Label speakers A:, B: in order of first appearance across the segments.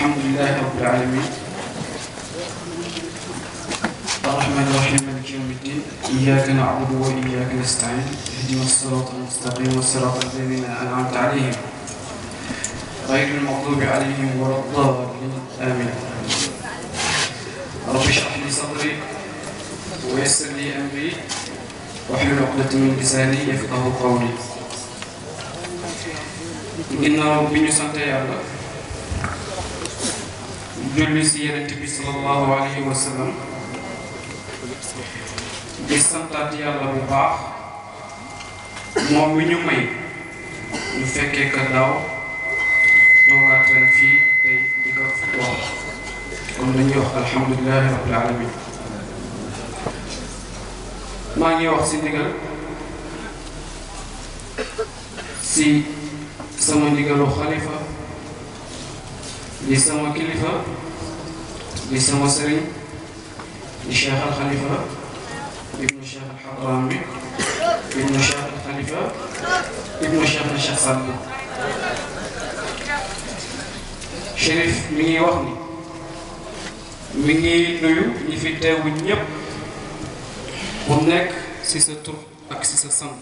A: الحمد لله رب العالمين الرحمن الرحيم مالك يوم الدين إياك نعبد وإياك نستعين اهدنا الصراط المستقيم صراط الذين أنعمت عليهم غير المغضوب عليهم ولا الضالين آمين رب اشرح لي صدري ويسر لي أمري واحلل عقدة من لساني يفقه قولي ginnaaw bi ñu sant yàlla julli si yenent bi sallallahu alayhi wa sallam di santaat yàlla bu baax moom mi ñu may ñu fekkee ka daaw toogaat ren fii tey di ko wax kon dañuy wax alhamdulilahi rabbil alamin maa ngi wax si ndigal si sama ndigalu xalifa di sama kilifa di sama sëriñ di cheikh al xalifa ibnu cheikh al xadrami ibnu cheikh al xalifa ibnu cheikh al cheikh Saad Bou Chérif mi ngi wax ni mi ngi nuyu ñi fi teewu ñépp bu nekk ci sa tur ak ci sa sant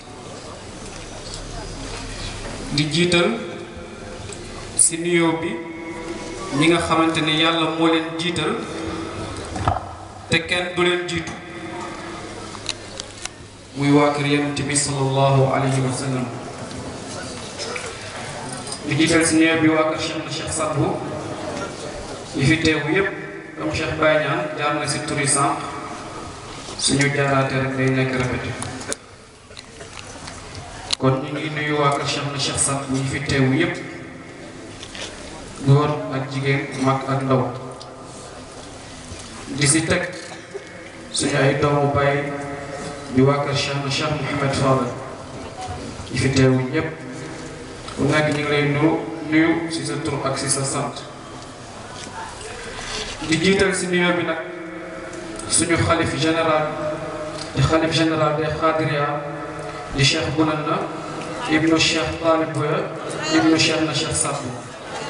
A: di jiital ci nuyoo bi ñi nga xamante ni yàlla moo leen jiital te kenn du leen jiitu muy waa kër yonent bi sallallahu alayhi wa sallam di jiital ci nuyoo bi waa kër Cheikh na Cheikh Saad Bou yi fi teewu yépp comme Cheikh Baye Niane jaar na ci turi sànq suñu jaaraate rek day nekk répété kon ñu ngi nuyu waa kër Cheikh na Cheikh Saad Bou yi fi teewu yépp góor ak jigéen mag ak ndaw di si teg suñu ay doomu baay di waa kër Cheikh na Cheikh Mouhamed Fadel yi fi teewu ñépp ku nekk ñu ngi lay nuyu nuyu si sa tur ak si sa sant di jiital si nuyoo bi nag suñu xalif général di xalif général des Khadria di cheikh Bounana ibnu cheikh Talib Boya ibnu cheikh na cheikh Saad Bou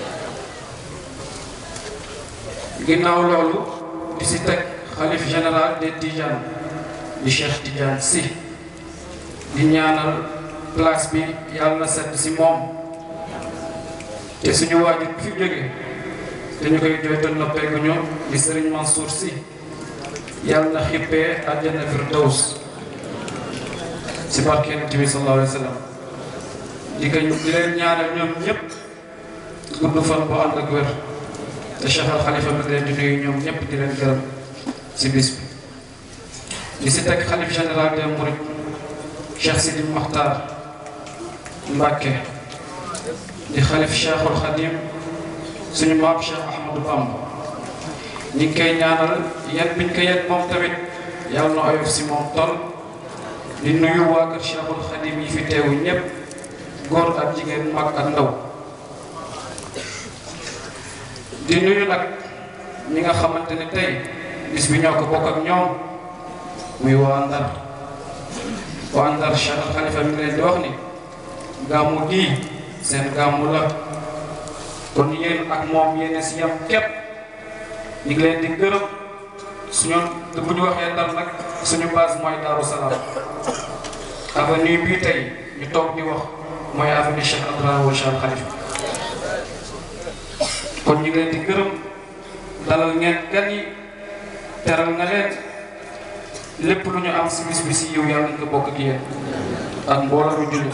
A: ginnaaw loolu di si teg xalif général des Tidiane di cheikh Tidiane si di ñaanal place bi yàlla na sedd si moom te suñu waajur bi fi jóge te ñu koy jooytal na pegguñu di Serigne Mansour si yàlla na xippee àjjana firdaws si barke Yonent bi sallallahu alayhi wa sallam di ko di leen ñaanal ñoom ñëpp gudd fan bu ànd ak wér te Cheikh al Khalifa mi leen di nuyu ñoom ñëpp di leen gërëm si bis bi. di si teg xalif général des Mourides Cheikh Sidi Makhtar Mbacke di xalif Cheikhul Khadim suñu maam Cheikh Ahmadou Bamba ñu ngi koy ñaanal yan biñ ko yan moom tamit yàlla na oyof si moom tol di nuyu waa kër Cheikhul Khadim yi fi teewu ñëpp góor ak jigéen mag ak ndaw di nuyu nag ñi nga xamante ne tey bis bi ñoo ko bokk ak ñoom muy waa Ndar waa Ndar Cheikh Al Khalifa mi ngi leen di wax ni gàmmu gii seen gàmmu la kon yéen ak moom yéen si yam képp ñu ngi leen di gërëm suñu bu ñu waxee Ndar nag suñu base mooy Daaru Salaam avenue bii tey ñu toog di wax mooy avenue Cheikh Abdoulaye Wade Cheikh Khalifa kon ñu ngi leen di gërëm dalal ngeen gan yi teral nga leen lépp lu ñu am si bis bi si yow yàlla nañ ko bokk ak yéen ak mbooloo mu jullit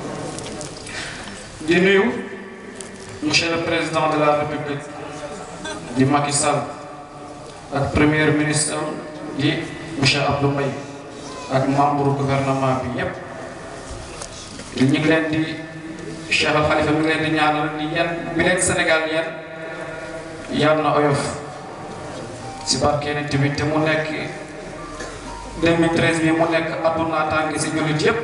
A: di nuyu monsieur le président de la république di Macky Sall ak premier ministre di monsieur Abdou Mbaye ak membre gouvernement bi yépp ñu ngi leen di Cheikh Al Khalifa mi ngi leen di ñaanal ni yan bi leen Sénégal yan yàlla na oyof si barke Yonent bi te mu nekk 2013 bi mu nekk àdduna tàngi si jullit yépp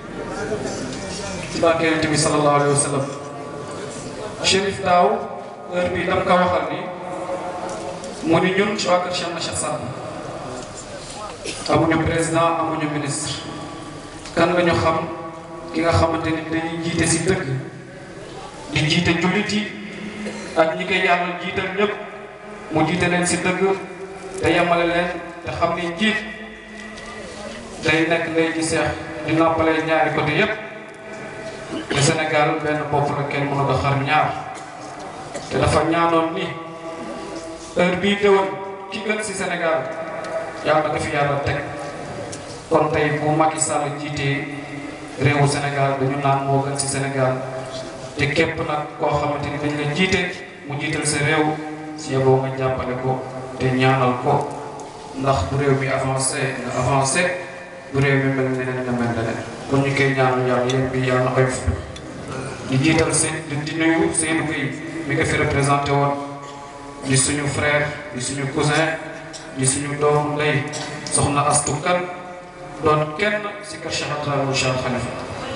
A: si barke Yonent bi sallallahu alayhi wa sallam Chérif daaw heure bi dam ko waxal ni mu ni ñun ci waa kër Cheikh na Cheikh Saad Bou amuñu président amuñu ministre kan la ñu xam ki nga xamante ni dañuy jiite si dëgg di jiite jullit yi ak ñi koy yàlla jiital ñëpp mu jiite leen si dëgg te yemale leen te xam ni njiit day nekk lay ji seex di noppale ñaari côté yëpp te Sénégal benn bopp la kenn mënu ko xar ñaar te dafa ñaanoon ni heure bii déwén ki gën si Sénégal yàlla na ko fi yàlla teg kon tey bu Macky Sall jiitee réewu Sénégal dañu naan moo gën si Sénégal te képp nag koo xamante ni dañ la jiite mu jiital sa réew si yeboo nga jàppale ko te ñaanal ko ndax bu réew mi avancé nga avancé bu réew mi mel neneen nga mel neneen kon ñu koy ñaanal yàlla yéen bi yàlla na koy di jiital seen di nuyu Seydou Gueye mi nga fi représenté woon di suñu frère di suñu cousin di suñu doomu ndey soxna Astou Kane doon kenn si kër Cheikh Abdoulaye Cheikh Khalifa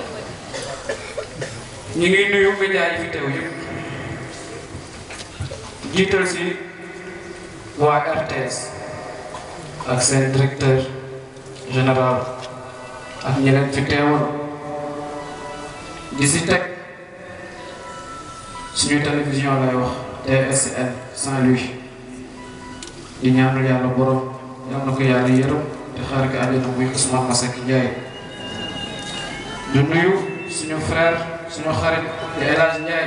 A: ñu ngi nuyu média yi fi teew yëpp jiital si waa RTS ak seen directeur général ak ñeneen fi teewoon di si teg suñu télévision lay wax TSN Saint-Louis di ñaanal yàlla borom yal na ko yàlla yërëm te xaar ko àddina muy Ousmane Masseck Ndiaye ñu nuyu suñu frère suñu xarit di El Hadj Ndiaye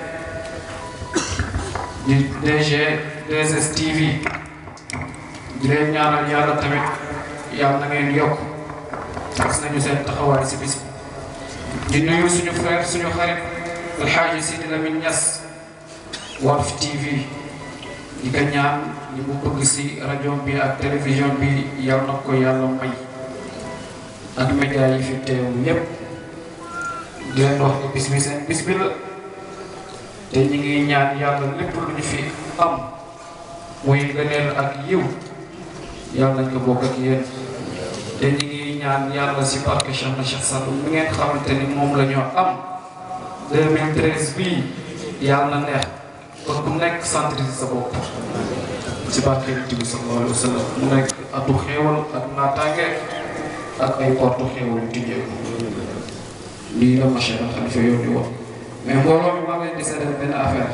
A: di DG 2STV di leen ñaanal yàlla tamit yàlla na ngeen yokk gis nañu seen taxawaay si bis di nuyu suñu frère suñu xarit El Hadj Sidi Lamine Niass Walf TV di ko ñaan li mu bëgg si rajo bi ak télévision bi yàlla na ko yàlla may ak média yi fi teew yépp di leen wax ni bis bi seen bis bi la te ñu ngi ñaan yàlla lépp lu ñu fi am muy gëneel ak yiw yàlla nañ ko bokk ak yéen te ñu ngi ñaan yàlla si barke Cheikh na Cheikh Sadou mi ngeen xamante ni moom la ñoo am 2013 bii yàlla na neex kon ku nekk centre si sa bopp si barke Yonent bi sallallahu alayhi wa sallam mu nekk atu xéewal ak naataange ak ay porte xéewal yu tijjeeku lii la ma Cheikh Khalifa yónni woon mais mbooloo mi maa ngi leen di seedal benn affaire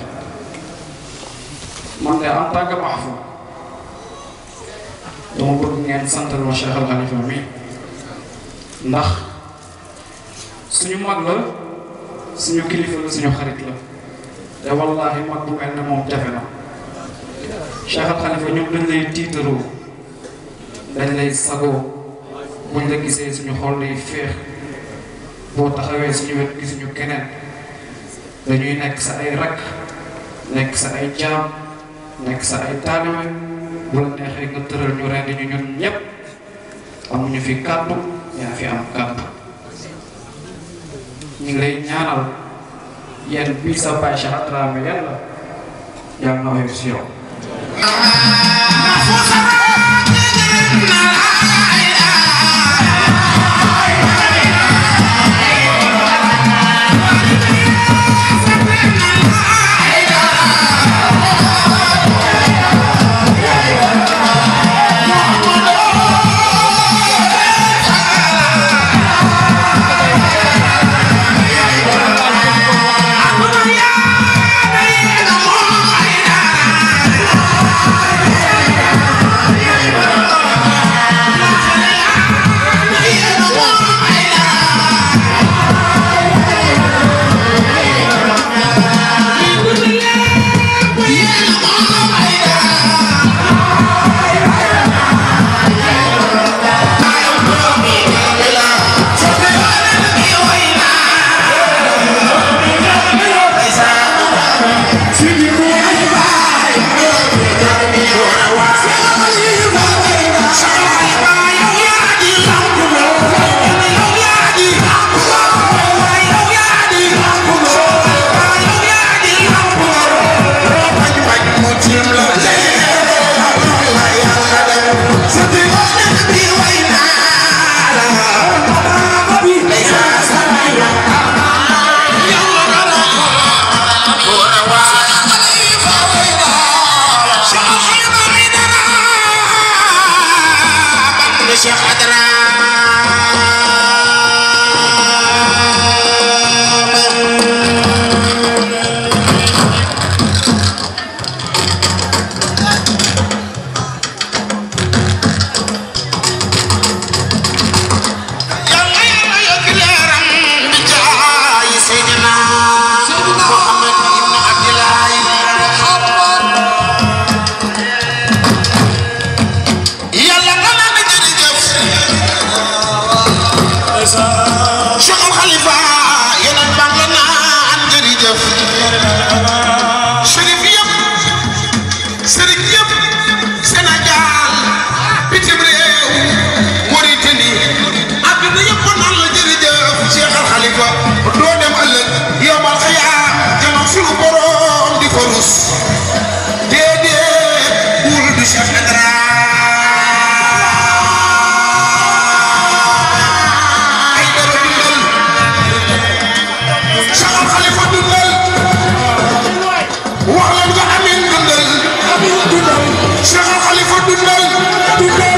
A: man de en tant que mahfoum dama bëgg ngeen santal ma Cheikh Al Khalifa mi ndax suñu mag la suñu kilifa la suñu xarit la te wallahi mag bu mel ne moom jafe na Cheikh Al Khalifa ñun dañ lay tiitaroo dañ lay sagoo buñ la gisee suñu xol lay féex boo taxawee suñu wet gisuñu keneen dañuy nekk sa ay rakk nekk sa ay jaam nekk sa ay taalibe bu la neexee nga tëral ñu rendi ñu ñun ñëpp amuñu fi kàddu yaa fi am kàddu ñu ngi lay ñaanal yéen bii sa baay Cheikh Adrame yàlla yàlla na woyof si yow
B: Yeah. dafa rus déedéet wul du chef de dara ay dara dundal Cheikh Al Khalifa dundal wax leen ko amin dundal Cheikh Al Khalifa dundal dundal